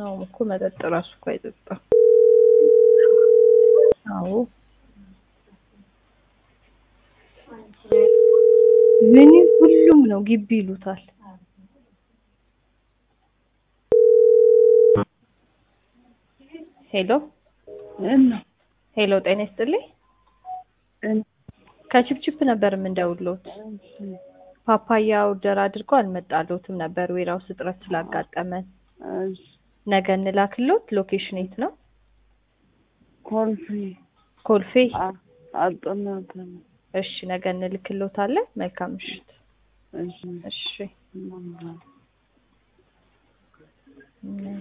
አዎ እኮ መጠጥ ራሱ እኮ አይጠጣም። አዎ ምን ሁሉም ነው ግቢ ይሉታል። ሄሎ እና ሄሎ፣ ጤና ይስጥልኝ። ከቺፕቺፕ ነበር የምንደውልዎት። ፓፓያ ኦርደር አድርገው አልመጣልዎትም ነበር ዌራውስ እጥረት ስላጋጠመን። ነገ እንላክልዎት። ሎኬሽን የት ነው? ኮልፌ ኮልፌ። አጥናት እሺ፣ ነገ እንልክልዎታለን። መልካም ምሽት። እሺ እሺ